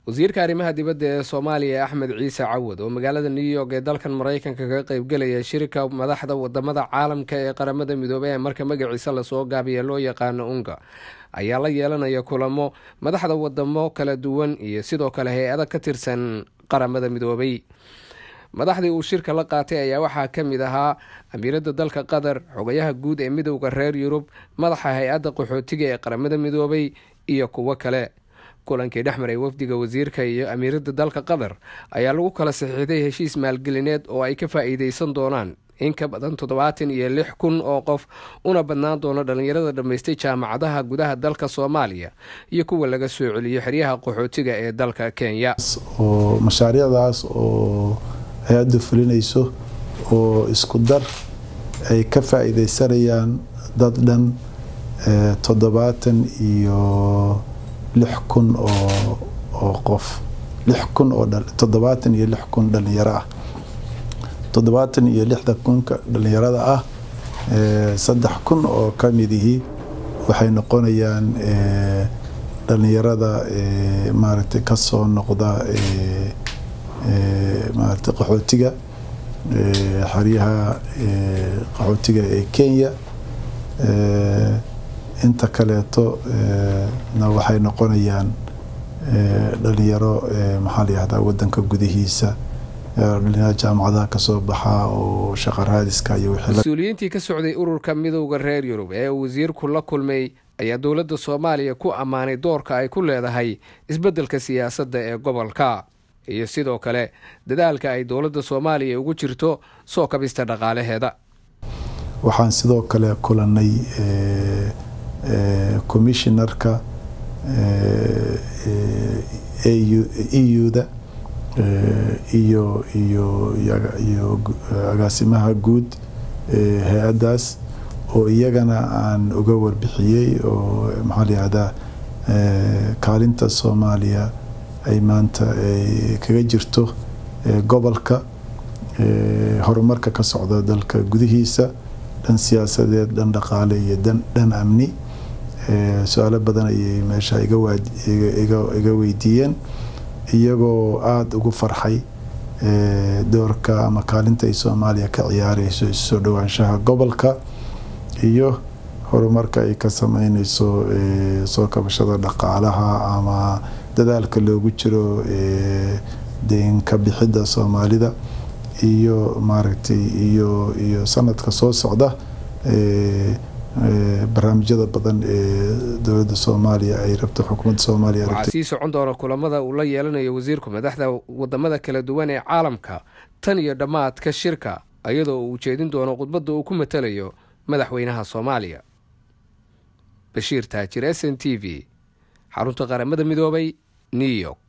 wasiirka arrimaha dibadda ee soomaaliya axmed ciise cawad oo magaalada new york ee dalkan maraykanka kaga qeybgelaya shirka madaxda wadamada caalamka ee qaramada midoobey ee marka magaciisa lasoo gaabiya loo yaqaano unga ayaa la yeelanaya kulamo madaxda wadamo kala duwan iyo sidoo kale hay-ada ka tirsan qaramada midoobey madaxdii uu shirka la qaatay ayaa waxaa ka mid ahaa amiiradda dalka qatar xogayaha guud ee midowda reer yurub madaxa hay-adda qaxootiga ee qaramada midoobey iyo kuwo kale kulankii dhex maray wafdiga wasiirka iyo amiiradda dalka qatar ayaa lagu kala saxiixday heshiis maalgelineed oo ay ka faa-iideysan doonaan in ka badan toddobaatan iyo lix kun oo qof una badnaan doono dhallinyarada dhammaystay jaamacadaha gudaha dalka soomaaliya iyo kuwa laga soo celiyo xeryaha qaxootiga ee dalka kenya oo mashaariicdaas oo hay-addu fulinayso oo isku dar ay ka faa-iideysanayaan dad dhan toddobaatan iyo lix kun oo qof lix kun oo toddobaatan iyo lix kun dhalinyaro ah toddobaatan iyo lixda kunka dhalinyarada ah saddex kun oo ka midihii waxay noqonayaan dhalinyarada maaragtay kasoo noqda maaragtay qaxootiga xeryaha qaxootiga ee kenya inta kaleeto na waxay noqonayaan dhalinyaro maxaa layihahdaa wadanka gudihiisa dhalinyaro jaamacadaha kasoo baxaa oo shaqa raadiska iyo mas-uuliyiintii ka socday ururka midowda reer yurub ee uu wasiirku la kulmay ayaa dowladda soomaaliya ku ammaanay doorka ay ku leedahay isbeddelka siyaasadda ee gobolka iyo sidoo kale dadaalka ay dowladda soomaaliya ugu jirto soo kabista dhaqaalaheeda waxaan sidoo kale kulanay commissionarka eu-da iyo iyo iyo agaasimaha guud hay-addaas oo iyagana aan uga warbixiyey oo maxaa layihahdaa kaalinta soomaaliya ay maanta kaga jirto gobolka horumarka ka socda dalka gudihiisa dhan siyaasadeed dhan dhaqaale iyo dhan amni su-aalo badan ayay meesha iga weydiiyeen iyagoo aada ugu farxay doorka ama kaalinta ay soomaaliya ka ciyaareyso isusoo dhowaanshaha gobolka iyo horumarka ay ka sameyneyso soo kabashada dhaqaalaha ama dadaalka loogu jiro deenka bixidda soomaalida iyo maaragtay iyo iyo sanadka soo socda barnaamijyada badan ee dowladda soomaaliya ay rabto xukuumadda soomaaliya waxaa sii socon doona kulamada uu la yeelanayo wasiirku madaxda wadamada kala duwan ee caalamka tan iyo dhammaadka shirka iyadoo uu ujeedin doono khudbadda uu ku matalayo madaxweynaha soomaaliya bashiir taajir s n t v xarunta qaramada midoobay new york